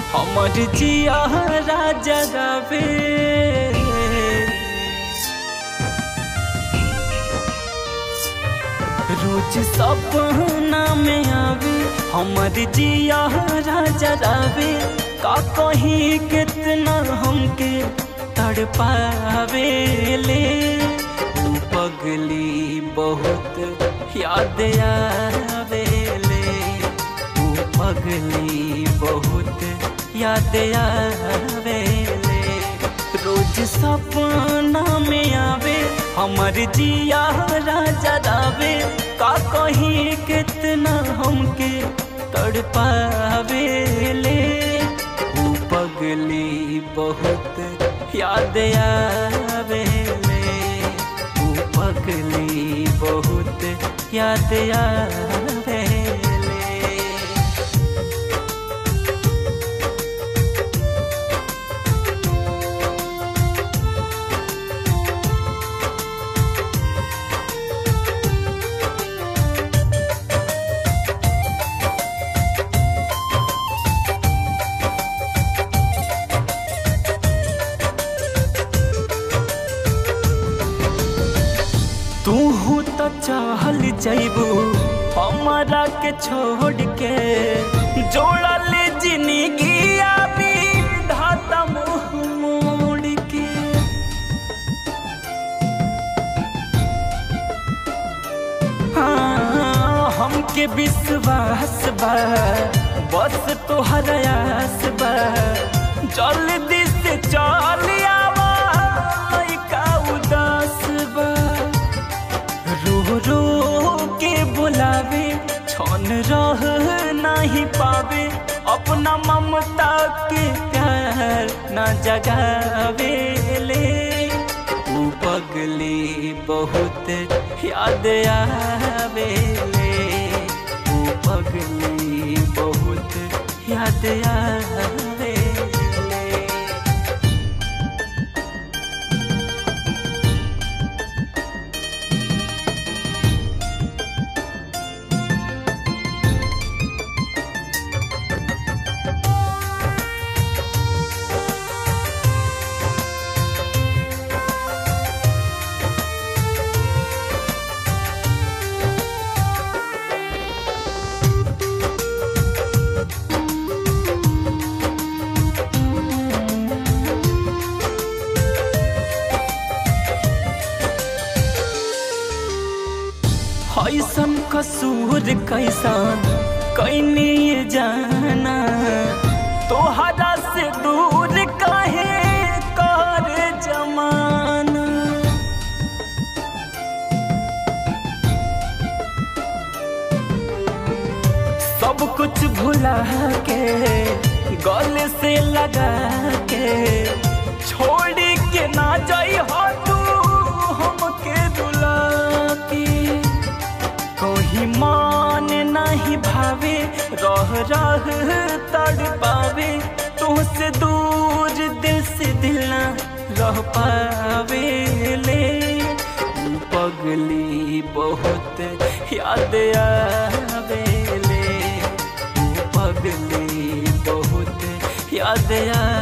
हमर जिया राजा रवे रोज सपना में आवे हमर जिया राजा रवे का कहीं कितना हमके तड़पावे ले ऊ पगली बहुत याद आवे ले ऊ पगली बहुत याद आवे ले रोज सपना में आवे हमर जिया राजा रावे का कहीं कितना हमके तड़पावे ले ऊ पगली बहुत याद आवे ले ऊ पगली बहुत याद आवे ले तू तो चहल जैबू हमारा के छोड़ के जोड़ल जिंदगी अभी धाता मुँह मोड़ के हाँ, हमके विश्वास बा बस तोहर आस बा जल्दी से चल आवा लइका उदास बा रो रो के बुलावे छन रह नहीं पावे अपना ममता के प्यार न जगावे ले ऊ पगली बहुत याद आवे ले ऊ पगली बहुत याद आवे ले ऐसन कसूर कैसन कैनी ये जाना तोहरा से दूर काहे कर जमाना सब कुछ भुला के गले से लगा के छोड़ के ना जाई हो तू हमके रुला के कोई मान नहीं भावे रह रह तड़ पावे तुमसे दूर दिल से दिल ना रह पावे ले ऊ पगली बहुत याद आवे ले ऊ पगली बहुत याद आवे